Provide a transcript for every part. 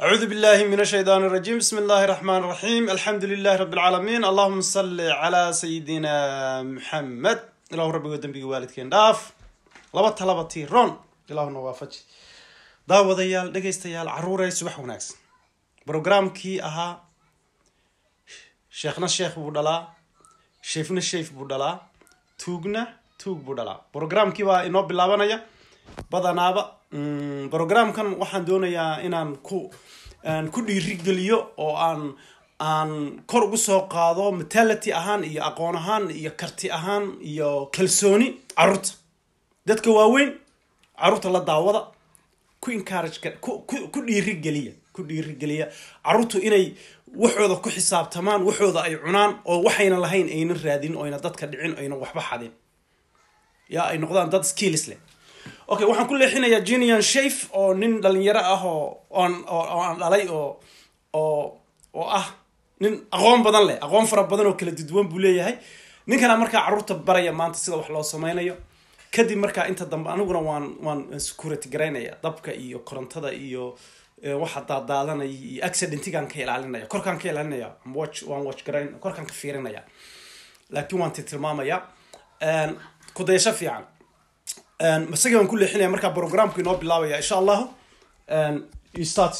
أعوذ بالله من الشيطان الرجيم بسم الله الرحمن الرحيم الحمد لله رب العالمين اللهم صل على سيدنا محمد إله ربي ودنبي والدكين داف لبا تلبا تيرون إله نوافج daawadayaal dhegaystayaal caruuray subax wanaagsan brograamkii ahaa sheekhna sheekh buu dhalaa sheefna sheef buu dhalaa tuugna tuug buu dhalaa brograamkii baa inoo bilaabanaya badanaaba brograamkan waxaan doonayaa inaan ku aan ku dhiirigeliyo oo aan aan kor ugu soo qaado mentality ahaan iyo aqoon ahaan iyo karti ahaan iyo kalsooni caruurta dadka waaweyn caruurta la daawada ku encourage ku ku ku dhiirigeliya ku dhiirigeliya caruurtu inay waxooda ku xisaabtamaan waxooda ay cunaan oo waxayna lahayn aynan raadin oyna dadka dhicin oyna waxba xadin ya ay noqdaan dad skills leh okay waxaan ku leexinayaa jinian shafe oo nin dhalinyaro ah oo oon oo oo aan dhalay oo oo oo ah nin aqoon badan leh aqoon fara badan oo kala duduwan buu leeyahay ninkana markaa caruurta baraya maanta sida wax loo sameynayo kadib markaa inta dambe aniguna waan waan security garaynaya dabka iyo korontada iyo waxa daadaadanaya iyo accidentigaan ka ilaalinaya korkaan ka ilaalinaya watch waan watch garayn korkaan ka fiirinaya laakiin waan tilmaamaya kudayasho fiican isagii waan ku leexinaya markaa programku inoo bilaabaya insha allahu you start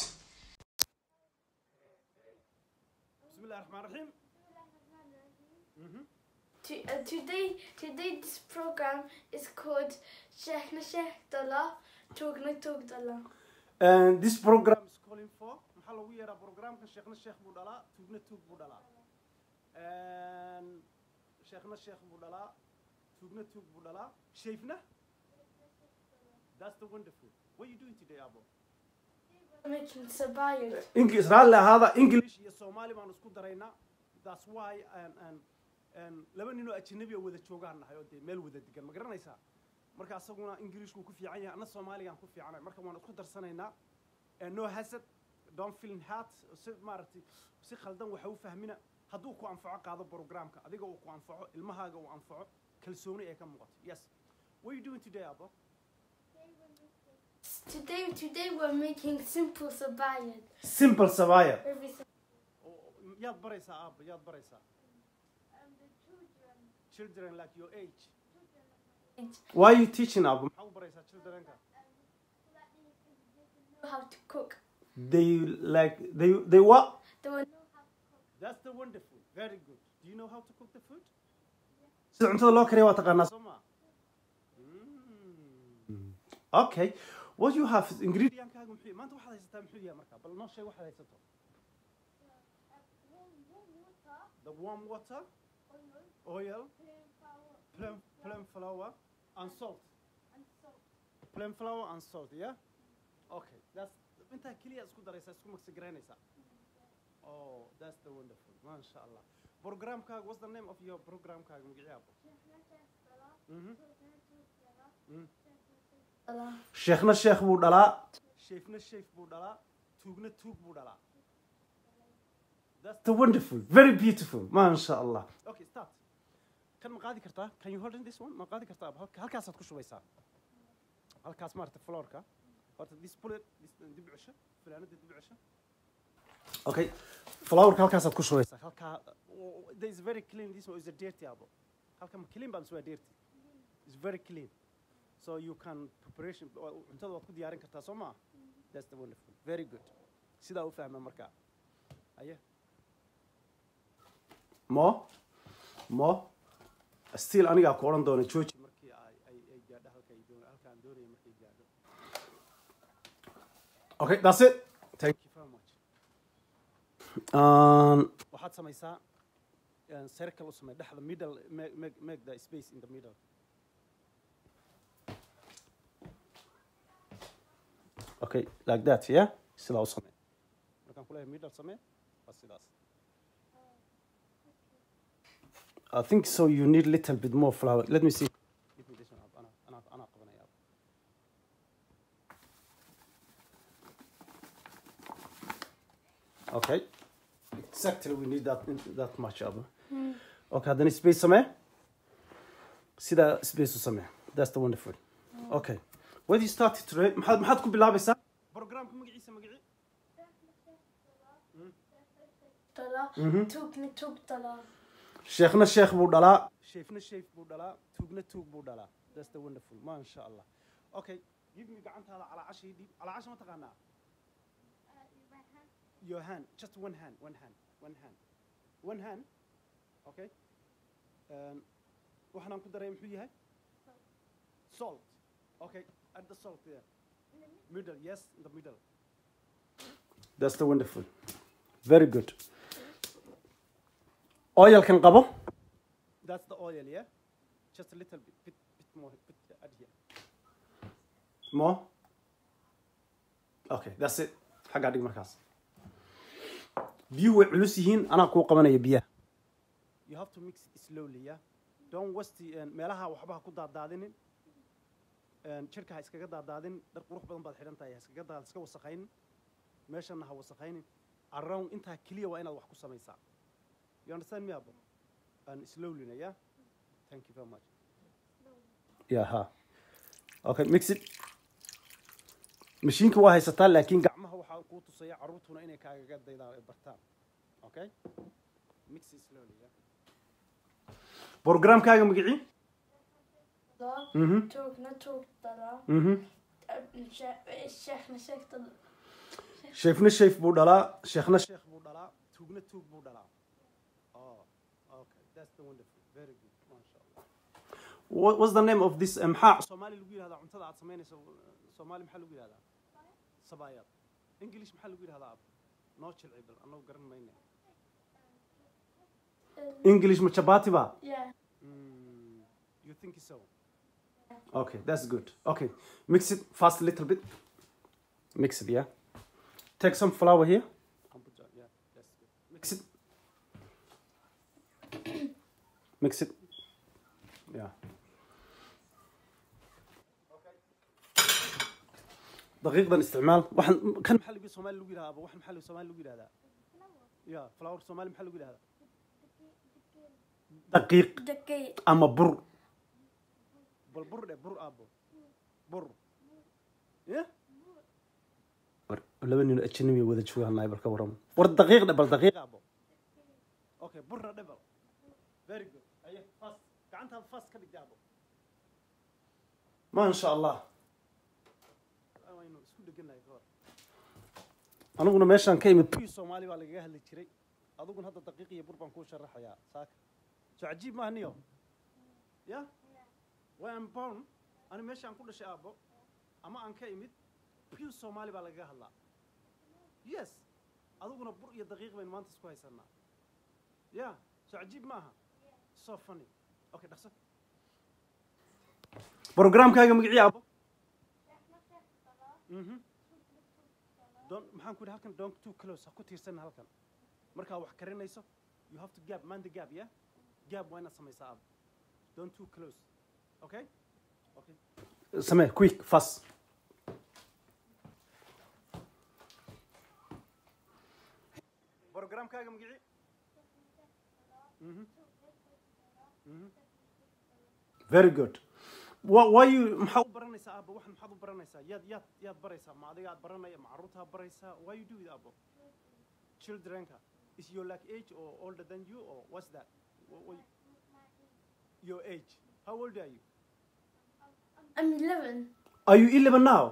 bismillahi raxmaan raxiim To, uh, today, today this program is called Sheikh na Sheikh Dala, Tog na Tog Dala. And this program is calling for maxaa lagu yeeraa programka sheekhna sheekh buu dhalaa tuugna tuug buu dhalaa sheekhna sheekh buu dhalaa tuugna tuug buu dhalaa shayfna that's the wonderful what are you doing today abo Making sabayad. English raalli ahaada English iyo Soomaali baan isku daraynaa that's why and and and laba nin oo ajnabi ah wada joogaan nahay oo dee meel wada degan ma garanaysaa marka asaguna Englishku ku fiican yahay anna Soomaaligaan ku fiicanahay marka waan isku darsanaynaa no hasad don't feel hurt si maaragtay si khaldan waxa u fahmina hadduu ku anfaco qaado programka adiga uu ku anfaco ilmahaaga uu anfaco kalsooni ay ka muuqato yes what are you doing today abo Today, today we're making simple sabayad. simple sabaya Every sab- yaad baraysaa aabo yaad baraysaa um, the children children like your age age, why are you teaching abo maxaa u baraysaa childrenka know how to cook. they like they they what They will know how to cook. that's the wonderful very good do you know how to cook the food sida cuntada loo kariya waa taqaanaa soo ma okay what you have ingredientkaaga muxuu maanta waxaad haysataa muxuu yahay marka bal noo sheeg waxaad haysato the warm water oil plain plain flour and salt plain flour and salt yeah okay that's intaa keliya isku daraysaa isku magsi garaynaysaa oh that's the wonderful masha allah programkaaga what's the name of your programkaaga magaciyaabo Mhm. Dala. sheekhna sheekh buu dhalaa sheefna sheef buu dhalaa tuugna tuug buu dhalaa that's the wonderful very beautiful masha allah okay start kan ma qaadi kartaa can you hold in this one ma qaadi kartaa Halka- halkaasaad ku shubaysaa halkaas maarata floorka horta this bullet this dib u cesho fanaanada dib u cesho okay flowerka halkaasaad ku shubaysaa halkaa oh, there is very clean this one is a dirty abo halka ma clean baa mise waa dirty is very clean so you can preparation cuntada waad ku diyaarin kartaa soo maa that's the wonderful very good sidaa u fahma markaa aye mo mo still anigaa ku odhan doona jooji markii ay ay ay gaadho halka ay doon halkaan doonaya markay gaadho okay that's it thank you very much um, waxaad samaysaa uh, circle u samee dhexda middle make, make, make the space in the middle okay like that yeah sidaa u samee markaan ku leeyahay middle samee waa sidaas I think so you need little bit more flour let me see give me this one Ab. anaa anaa anaa qabanaya Ab. okay exactly we need that that much Ab. okay haddana space samee sidaa space u samee that's the wonderful okay when you started today maxaad maxaad ku bilaabaysaa programka magaciisa magaci Dollar. Mhm. Tugna tug dollar. sheekhna sheekh buu dhalaa sheefna sheef buu dhalaa tuugna tuug buu dhalaa that's the wonderful ma sha allah okay give me gacantaada calaacashii dhiib calaacash ma taqaanaa your hand just one hand one hand one hand one hand okay um, waxaan ku daray muxuu yahay salt okay add the salt there middle yes in the middle that's the wonderful very good oilkan qabo that's the oil yeah just a little bit bit, bit more bit add here more okay that's it xaggaa dhig markaas biyuhu way culus yihiin anaa kuu qabanaya biyaha you have to mix it slowly yeah don't waste the- meelaha waxba ha ku daadaadinin jirka ha iskaga daadaadin dhar qurux badan baad xidhan tahay ha iskaga daad iska wasaqaynin meeshana ha wasaqaynin around intaa keliya waa inaad wax ku samaysaa you understand me abo and slowly na yeah thank you very much yeah ha okay mix it mashiinka waa haysataa laakiin gacmaha waxaa kuu tusaya carruurtuna inay kaagaga daydaan ay bartaan okay mix it slowly yeah programkaaga magicii Dollar. mhm Tugna tug dollar. mhm Sheekhna sheekh dollar. sheefna sheef buu dhalaa sheekhna sheekh buu dhalaa tuugna tuug buu dhalaa oh okay that's the wonderful very good masha allah What, what's the name of this uh, maxaa soomaali lagu yidhahdaa cuntada aad samaynayso soomaali maxaa lagu yidhahdaa sabaayad english maxaa lagu yidhahdaa ab noo jilcibal annagu garan mayne english ma chapati ba Yeah. Mm, you think so okay that's good okay mix it fast a little bit mix it yeah take some flour here and put that, yeah that's good mix it mix it yeah دقيقة استعمال واحد كان محل يقول سومالي لو يراها واحد محل سومالي لو يراها يا فلاور سومالي محل لو يراها دقيق دقيق. ama bur bal bur dhe bur aabo bur ya war laba nin ajnabi wada joogaan bal ka waran war daqiiq dhe bal daqiiq aabo okay burna dhe bal very good aye fast gacantaada fast ka dhigta aabo ma sha allah waynu isku dheganahay ka hor aniguna meeshaan ka imid pi soomaali baa lagaga hadli jiray adiguna hadda daqiiq iyo bur baan kuu sharaxayaa saaka so cajiib maaha niyo ya way am born ani meesha aan ku dhashay aabbo ama aan ka imid pure soomaali baa lagaga hadlaa yes adiguna bur iyo daqiiq baynu maanta isku haysanaa ya so cajiib maaha so funny okay dhaqso programkaaga magicii aabbo mhm don maxaan ku yidhi halkan don't too close ha ku tiirsan halkan markaa wax karinayso you have to gap mind the gap yeah gap waa inaad samaysaa aabbo don't too close okay okay samee quick fast programkaaga magicii Mhm. Mhm. very good wa waayu maxaa u baranaysaa aabbo waxan maxaad u baranaysaa yaad yaad yaad baraysaa ma adiga aad baranaya ma carruurtaa baraysaa why you do it aabbo childrenka is your like age or older than you or what's that Wha- what- your age how old are you I'm 11. are you 11 now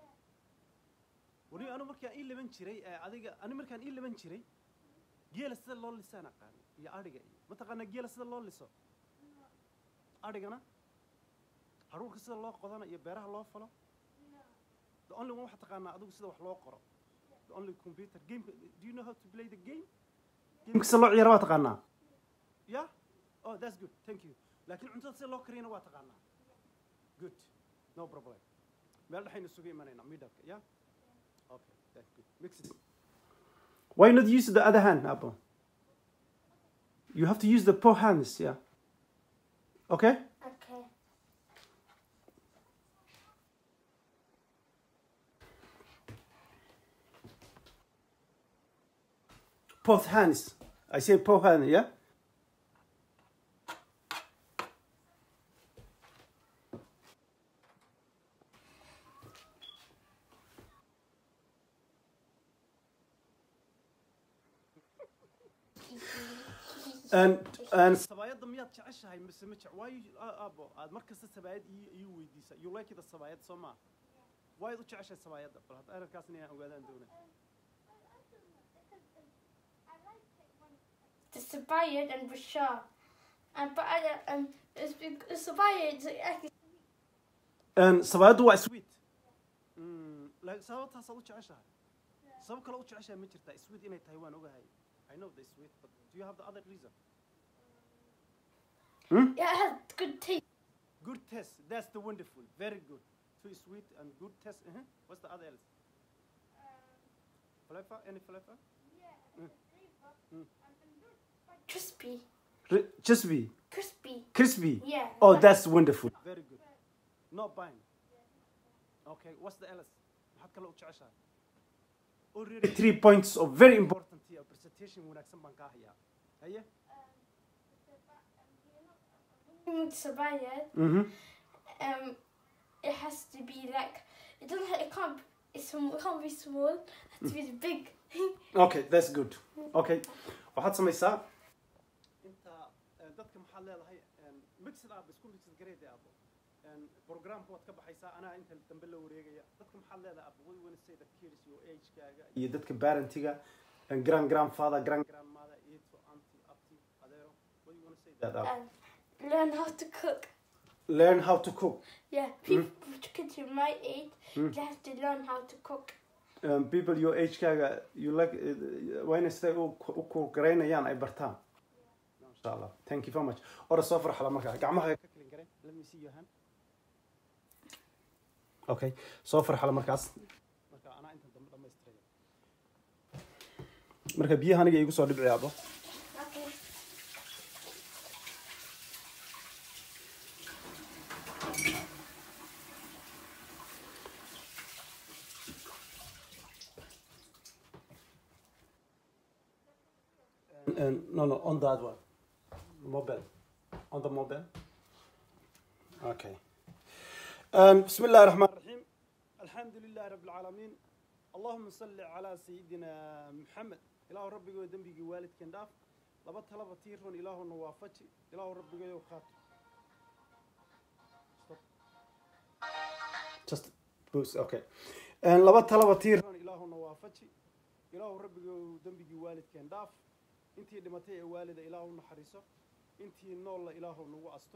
wari anu markaan ii laban jiray ee adiga ani markaan ii laban jiray geela sida loo lisaan aqaan iyo adhiga iyo mataqaanaa geela sida loo liso adhigana haruurka sida loo qodana iyo beeraha loo falo the only one waxaa taqaanaa adigu sida wax loo qoro the only computer game do you know how to play the game gameka sida loo ciyaara waa taqaanaa yeah oh that's good thank you laakiin cuntada sida loo kariyana waa taqaanaa good no problem meel dhexaynu isugu imanaynaa middleka yeah okay that's good mix it why not use the other hand apple you have to use the poor hands yeah okay Okay. both hands i say poor hand yeah sabaayadda miyaad jeceshahay mise ma jec waayo aabo aad mar kasta sabaayad ii ii weydiisa you like the sabaayad soo maa waayaad u jeceshahay sabaayadda bal hadda arrinkaasna inaan ogaadaan doonay The Sabayad and Bashar. And but I um it's big the Sabayad is actually sabaayaddu waa sweet laakiin sababtaasaad u jeceshahay sabab kale u jeceshahay ma jirtaa sweet inay tahay waan ogahay I know the sweet but do you have the other reason yeah, it has good taste. good taste that's the wonderful very good too sweet and good taste uh -huh. what's the other else flavor any flavor Crispy. just be Crispy. crispy Yeah. oh but- that's wonderful very good not buying okay what's the else maxaad kale u jeceshahay already three points of very important here presentation wanaagsan baan kaa hayaa haye Mm, Sabayad. mhm Um it has to be like it doesn't have, it can't it's sm- it can't be small, it has to be big. okay that's good okay waxaad samaysaa inta eh, dadka maxaad leedahay mixed up isku mixed grade abo programka waad ka baxaysaa anaa inta dambe la wareegaya dadka maxaad leedahay abo way wana say the kids your age kaaga iyo dadka parentiga grand grandfather grand grandmother ito auntie abti adeero what you want to say that abo Um, learn how to cook. learn how to cook Yeah, people kids in my age, they have to learn how to cook. um, people your age kaaga you like uh, waa inay siday u u kuugaraynayaan ay bartaan insha allah thank you very much ora soo farxala markaa gacmaha ka kalin garay let me see your hand okay soo farxala markaas marka anaa inta dambe dhamaystiraya marka biyaha aniga igu soo dhibci abo Okay. And, no, no, on that one. Mobile. On the mobile. Okay. Um, بسم الله الرحمن الرحيم. الحمد لله رب العالمين. اللهم صل على سيدنا محمد. إله ربي ودنبي والد كنداف. لبط لبط تيرون إله نوافتي. إله ربي وخات. Stop. Just boost. Okay. And لبط لبط تيرون إله نوافتي. إله ربي ودنبي والد كنداف. intii dhimatay ee waalida ilaahu naxariiso intii noolla ilaahu nagu astur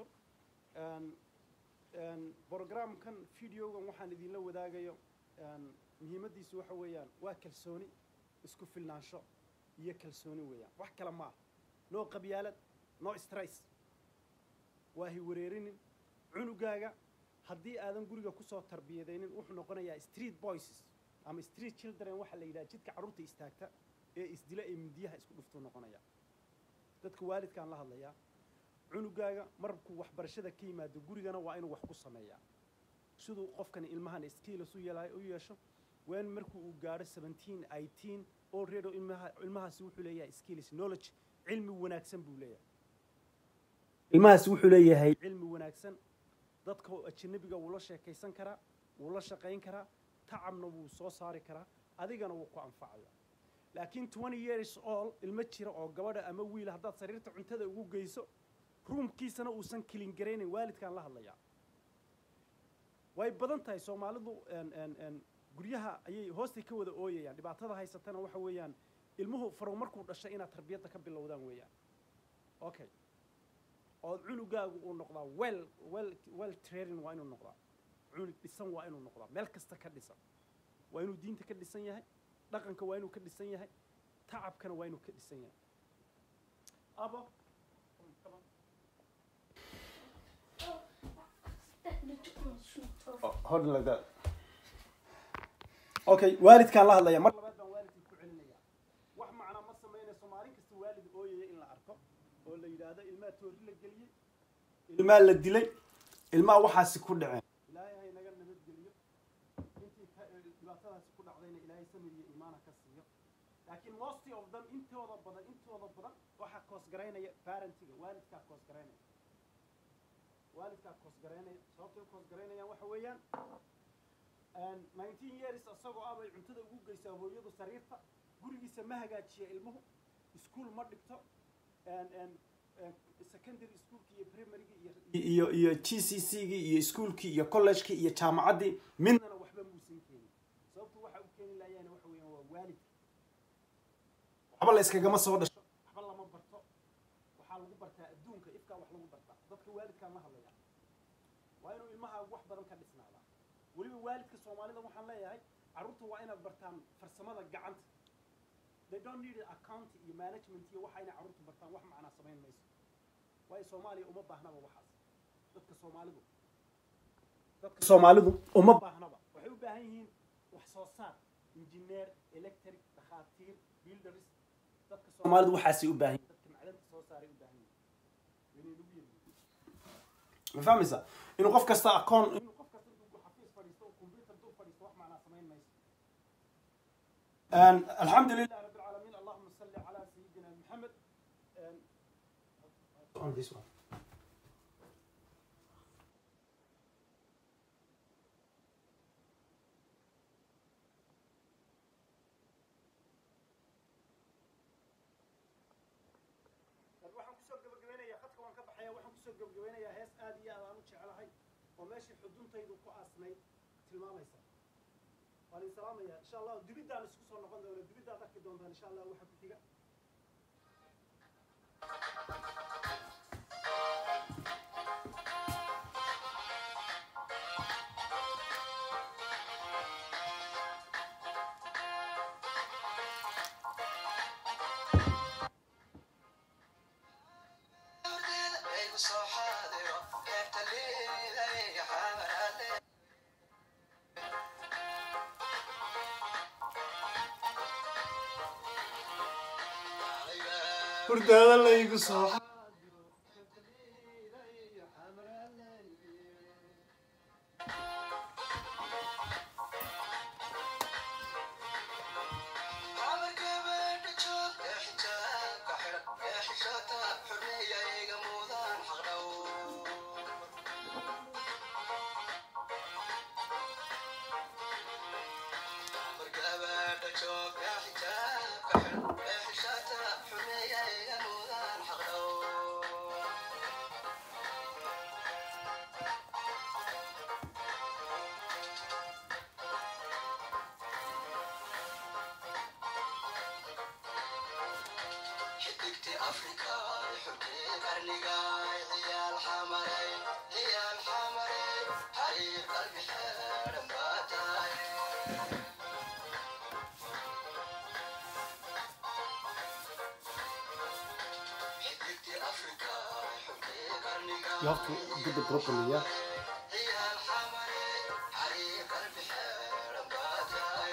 programkan videogan waxaan idinla wadaagayo muhiimaddiisu waxa weeyaan waa kalsooni isku filnaansho iyo kalsooni weeyaan wax kale ma ah noo qabyaalad noo stress waahi wareerinin cunugaaga haddii aadan guriga kusoo tarbiyadaynin wuxuu noqonayaa street boys ama street children waxaa la yidhaha jidka carruurta istaagta ee isdila ee mindiyaha isku dhuftuu noqonaya dadka waalidkaan la hadlayaa cunugaaga markuu waxbarashada ka yimaado gurigana waa inuu wax ku sameeyaa siduu qofkani ilmahan skills u yeelay u yeesho wen markuu uu gaadho seventeen eighteen already ilmaha ilmahaasi wuxuu leeyahay skills knowledge cilmi wanaagsan buu leeyahay ilmahaasi wuxuu leeyahay cilmi wanaagsan dadka ajanabiga wuu la sheekaysan karaa wuu la shaqayn karaa tacabna wuu soo saari karaa adigana wuu ku anfacaya laakiin twenty years old ilmo jira oo gabadha ama wiil haddaad sariirta cuntada ugu geyso ruumkiisana uusan kelin garaynayn waalidkaan la hadlayaa way badan tahay soomaalidu guryaha ayay hoostay ka wada ooyayaan dhibaatada haysatana waxa weeyaan ilmuhu farow markuu dhashay inaad tarbiyadda ka bilowdaan weeyaan okay oo cunugaagu uu noqdaa well well well training waa inuu noqdaa cunug dhisan waa inuu noqdaa meel kasta ka dhisan waa inuu diinta ka dhisan yahay dhaqanka waa inuu ka dhisan yahay tacabkana waa inuu ka dhisan yahay abo hold like that okay waalidkaan la hadlaya mar labaad baan waalidkii ku celinaya wax macna ma samaynayso maalin kasta waalid ooyaya in la arko oo la yidhaahdo ilmaha toori la geliyey ilmaha la dilay ilmaha waxaasi ku dhaceen ilaahay hay naga nabadgeliyo intii dhibaatadaasi ku dhacdayna ilaahay samir iyo iimaana ka siiyo laakiin most of them intooda badan intooda badan waxaa koosgaraynaya parentiga waalidkaa koosgaraynaya waalidkaa koosgaraynaya sababtay u koosgaraynayaan waxa weeyaan nineteen years isagoo ah bay cuntada ugu geysaa hooyadu sariirta gurigiisa ma hagaajiya ilmuhu iskuol ma dhigto secondary schoolki iyo primarygi iyo iyo g c c gi iyo iskuolkii iyo collegekii iyo jaamacaddii midnana waxba muusan keenin sababtu waxa u keeni laayaan waxa weeyaan waa waalidka waxba la iskagama soo dhasho waxba lama barto waxaa lagu bartaa adduunka ifkaa wax lagu bartaa dadka waalidkaan la hadlaya waa inuu ilmaha wax badan ka dhisnaadaa weliba waalidka soomaalida waxaan leeyahay carruurta waa inaad bartaan farsamada gacanta they don't need account iyo management iyo waxa inay carruurta bartaan wax macnaa samayn mayso waayo soomaaliya uma baahnaba waxaas dadka soomaalidu dadka soomaalidu uma baahnaba waxay u baahan yihiin wax soo saar engineer electric dhakhaatiir builders dadka soomaalidu waxaasay u baahan yihiin dadka macdanta soo saaray u baahan yihiin ma fahmaysaa inuu qof kasta akoon inuu qof kasta intuu xafiis fadhiisto oo computer dul fadhiisto wax macnaa samayn mayso الحمد لله رب العالمين اللهم صل على سيدنا محمد on this one waxaan kusoo gabagabeynayaa khadka waan ka baxaya waxaan kusoo gabagabeynayaa hees aad iyo aad aan u jecelahay oo meeshii xuduntaydu ku aasnayd tilmaamaysa waan idin salaamaya insha allah dibidaan isku soo noqon doona dibiddaad arki doontaan insha allah waxa ku xiga hurdaada laygu soo xidigti afrika xubkii qarniga ciyaal xamaray ciyaal xamaray xariir qalbi xeedhan baa tahay xidigti afrika xubkii qarniga You have to do the properly, yeah. ciyaal xamaray xariir qalbi xeedhan baa tahay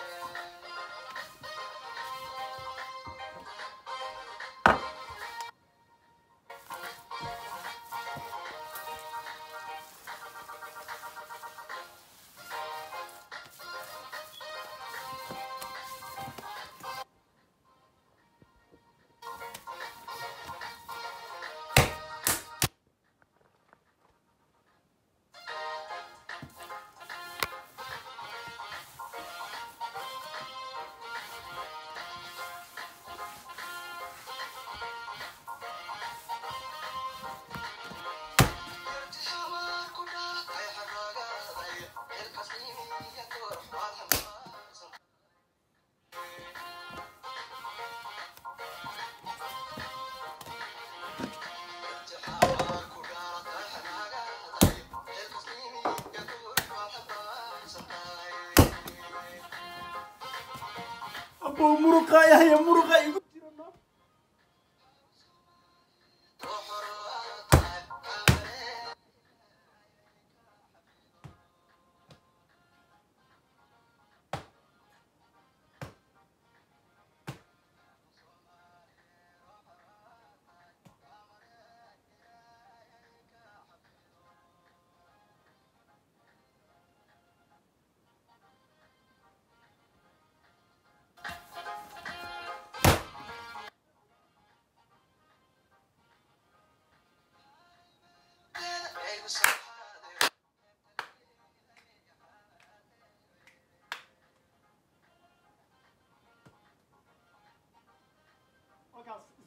abo muruqa yahaya muruqa igu jiro no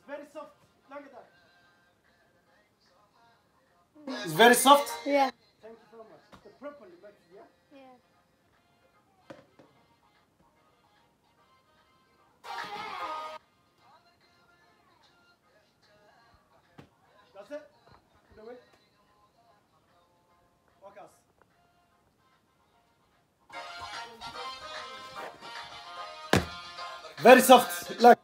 It's very soft. Look at that. It's very soft. Yeah. Thank you so much. The properly, but yeah. Yeah. That's it. No way. Walk us. Very soft. Look.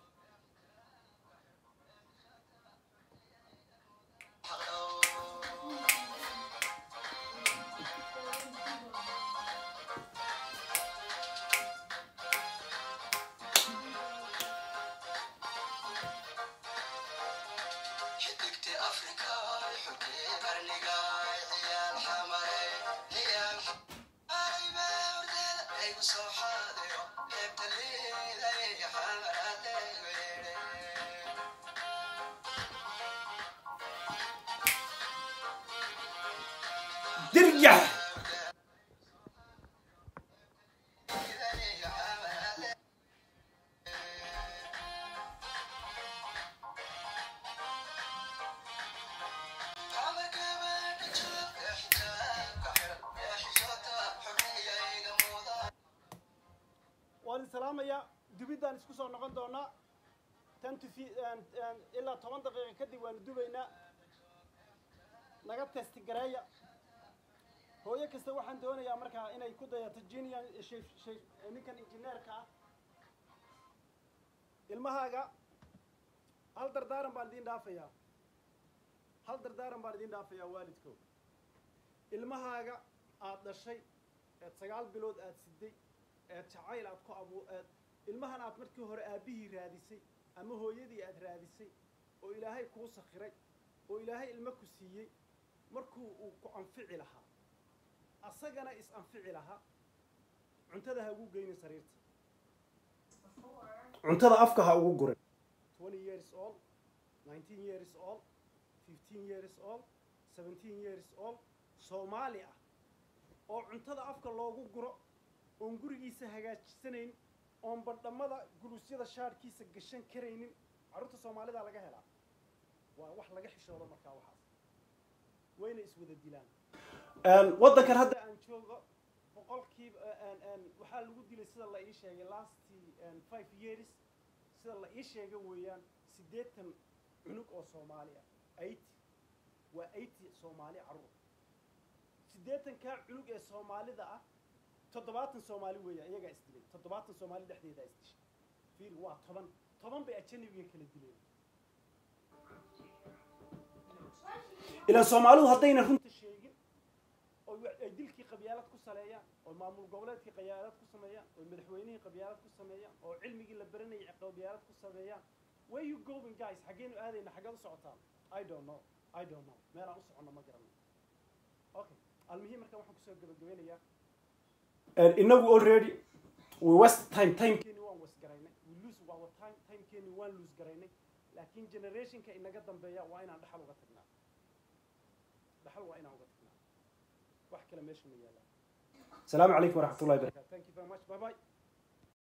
xidigti afrika xulkii qarniga ciyaal xamare ciyaal aybeordeeda aygu soo xaadiro heebta liiday xamaradeegeere Dirja. waan salaamayaa dubidaan isku soo noqon doonaa tan tufi ilaa toban daqiiqa kadib waanu dubaynaa naga testi gareeya hooyo kasta waxaan doonayaa markaa inay ku dayato jinian ninkan injineerka ah ilmahaaga hal dardaaran baan idiin dhaafayaa hal dardaaran baan idiin dhaafayaa waalidkow ilmahaaga aad dhashay eed sagaal bilood aad siday eed jacayl aad ku abu eed ilmahan aad markii hore aabbihii raadisay ama hooyadii aad raadisay oo ilaahay kuu sakhiray oo ilaahay ilmo ku siiyey markuu uu ku anfici lahaa asagana is anfici lahaa cuntada ha ugu geynin sariirta cuntada afka ha ugu gurin twenty years old nineteen years old fifteen years old seventeen years old soomaali ah oo cuntada afka loogu guro oon gurigiisa hagaajisanayn oon badhamada guluusyada shaadhkiisa gashan karaynin carruurta soomaalida laga helaa waa wax laga xishoodo markaa waxaas wayna iswada dilaan waddankan hadda aan joogo boqolkiiba waxaa lagu dilay sida la ii sheegay lastii five years sida la ii sheegay weeyaan siddeetan cunug oo soomaali ah eighty waa eighty soomaali carruur siddeetankaa cunug ee soomaalida ah toddobaatan soomaali weeya iyagaa isdilay toddobaatan soomaali dhexdeedaa isdishay fiir waa toban toban bay ajanabiga kala dileen ilaan soomaalidu haddayna runta sheegin oo ay dilkii qabyaalad ku saleeyaan oo maamul goboleedkii qabyaalad ku sameeyaan oo madaxweynihii qabyaalad ku sameeyaan oo cilmigii la baranayay qabyaalad ku sameeyaan where you going guys xaggeenu aadayna xaggeed u socotaan i don't know i don't know meelaan u soconno ma garanay okay almuhiim marka waxaan kusoo gabagabeynayaa inagu already we west time timekeeni waan west garaynay we lose our time timekeeni waan lose garaynay laakiin generationka inaga dambeeya waa inaan dhaxal uga tagnaa dhaxal waa inaan uga tagnaa wax kale meesha ma yaallaan السلام عليكم ورحمة الله وبركاته. Thank you very much. Bye bye.